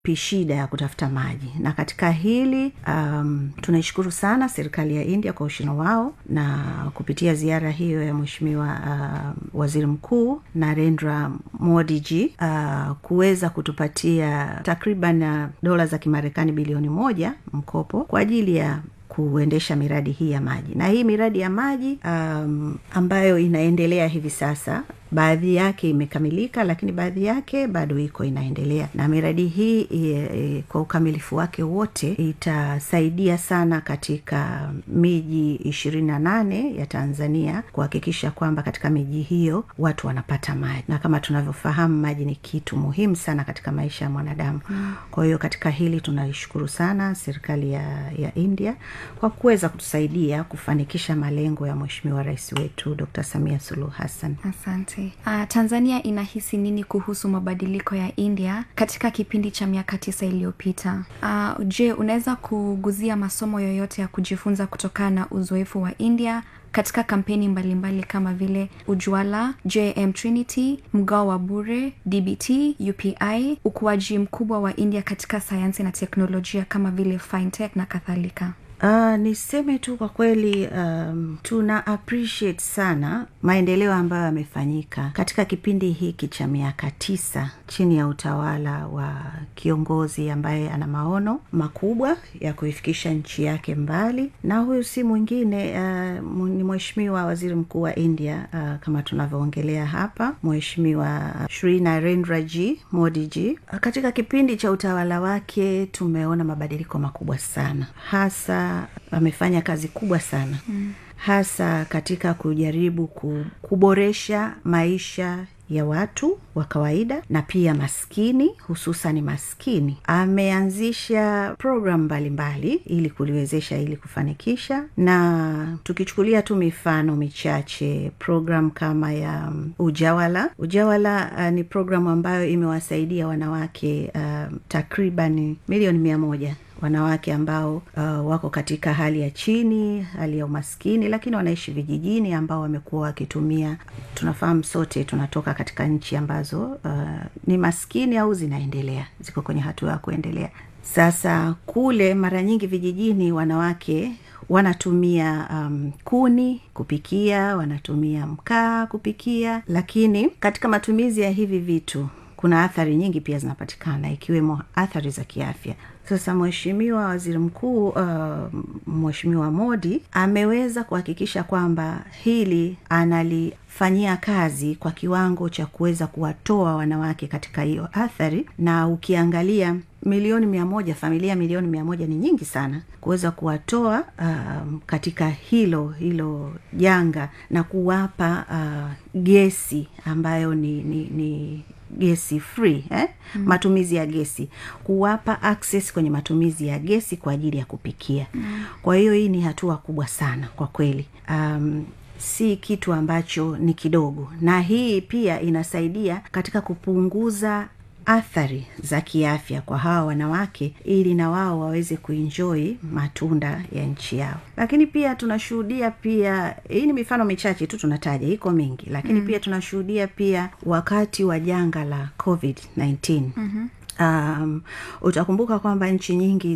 shida ya kutafuta maji na katika hili um, tunaishukuru sana serikali ya india kwa ushino wao na kupitia ziara hiyo ya mweshimiwa uh, waziri mkuu narendra modiji uh, kuweza kutupatia takriban uh, dola za kimarekani bilioni moja mkopo kwa ajili ya kuendesha miradi hii ya maji na hii miradi ya maji um, ambayo inaendelea hivi sasa baadhi yake imekamilika lakini baadhi yake bado iko inaendelea na miradi hii e, e, kwa ukamilifu wake wote itasaidia sana katika miji ishirini na nane ya tanzania kuhakikisha kwamba katika miji hiyo watu wanapata maji na kama tunavyofahamu maji ni kitu muhimu sana katika maisha ya mwanadamu mm. kwa hiyo katika hili tunaishukuru sana serikali ya, ya india kwa kuweza kutusaidia kufanikisha malengo ya mweshimiwa rais wetu dr samia suluhu hassan asante uh, tanzania inahisi nini kuhusu mabadiliko ya india katika kipindi cha miaka tisa iliyopita uh, je unaweza kuguzia masomo yoyote ya kujifunza kutokana na uzoefu wa india katika kampeni mbalimbali mbali kama vile ujwala jm trinity mgao wa bure dbt upi ukuaji mkubwa wa india katika sayansi na teknolojia kama vile fintech na kadhalika Uh, niseme tu kwa kweli um, tuna appreciate sana maendeleo ambayo yamefanyika katika kipindi hiki cha miaka tisa chini ya utawala wa kiongozi ambaye ana maono makubwa ya kuifikisha nchi yake mbali na huyu si mwingine uh, ni mheshimiwa waziri mkuu wa india uh, kama tunavyoongelea hapa mheshimiwa shri narendra g modi g uh, katika kipindi cha utawala wake tumeona mabadiliko makubwa sana hasa amefanya kazi kubwa sana mm. hasa katika kujaribu kuboresha maisha ya watu wa kawaida na pia maskini hususan maskini ameanzisha programu mbalimbali ili kuliwezesha ili kufanikisha na tukichukulia tu mifano michache programu kama ya um, ujawala ujawala uh, ni programu ambayo imewasaidia wanawake uh, takriban milioni mia moja wanawake ambao uh, wako katika hali ya chini hali ya umaskini lakini wanaishi vijijini ambao wamekuwa wakitumia tunafahamu sote tunatoka katika nchi ambazo uh, ni maskini au zinaendelea ziko kwenye hatua ya kuendelea sasa kule mara nyingi vijijini wanawake wanatumia um, kuni kupikia wanatumia mkaa kupikia lakini katika matumizi ya hivi vitu kuna athari nyingi pia zinapatikana ikiwemo athari za kiafya sasa mheshimiwa waziri mkuu uh, mheshimiwa modi ameweza kuhakikisha kwamba hili analifanyia kazi kwa kiwango cha kuweza kuwatoa wanawake katika hiyo athari na ukiangalia milioni mia moja familia milioni mia moja ni nyingi sana kuweza kuwatoa um, katika hilo hilo janga na kuwapa uh, gesi ambayo ni, ni, ni gesi free eh? mm. matumizi ya gesi kuwapa access kwenye matumizi ya gesi kwa ajili ya kupikia mm. kwa hiyo hii ni hatua kubwa sana kwa kweli um, si kitu ambacho ni kidogo na hii pia inasaidia katika kupunguza athari za kiafya kwa hawa wanawake ili na wao waweze kuenjoi matunda ya nchi yao lakini pia tunashuhudia pia hii ni mifano michache tu tunataja iko mingi lakini mm. pia tunashuhudia pia wakati wa janga la covid 19 mm-hmm um, utakumbuka kwamba nchi nyingi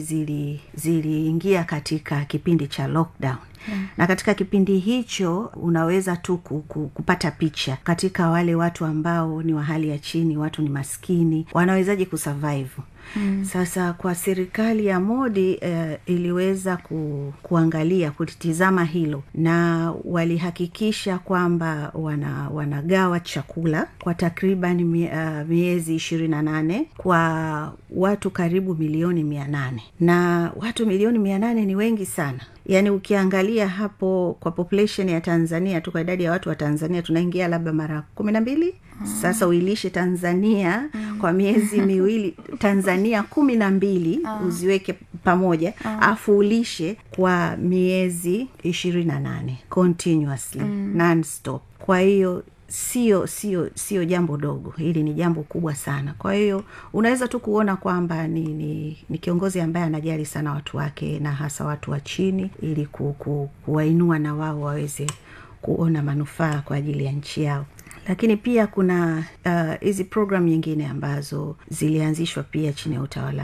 ziliingia zili katika kipindi cha lockdown Yeah. na katika kipindi hicho unaweza tu kupata picha katika wale watu ambao ni wa hali ya chini watu ni maskini wanawezaji kusurvive Mm. sasa kwa serikali ya modi uh, iliweza ku, kuangalia kulitizama hilo na walihakikisha kwamba wana, wanagawa chakula kwa takriban mie, uh, miezi ishirini na nane kwa watu karibu milioni mia nane na watu milioni mia nane ni wengi sana yaani ukiangalia hapo kwa population ya tanzania tu kwa idadi ya watu wa tanzania tunaingia labda mara kumi na mbili mm. sasa uilishe tanzania mm. kwa miezi miwili tanzania kumi na mbili mm. uziweke pamoja alafu mm. ulishe kwa miezi ishirini na nane continuously mm. nonstop kwa hiyo sio sio sio jambo dogo hili ni jambo kubwa sana kwa hiyo unaweza tu kuona kwamba ni, ni, ni kiongozi ambaye anajali sana watu wake na hasa watu wa chini ili ku, ku, kuwainua na wao waweze kuona manufaa kwa ajili ya nchi yao lakini pia kuna hizi uh, program nyingine ambazo zilianzishwa pia chini ya utawala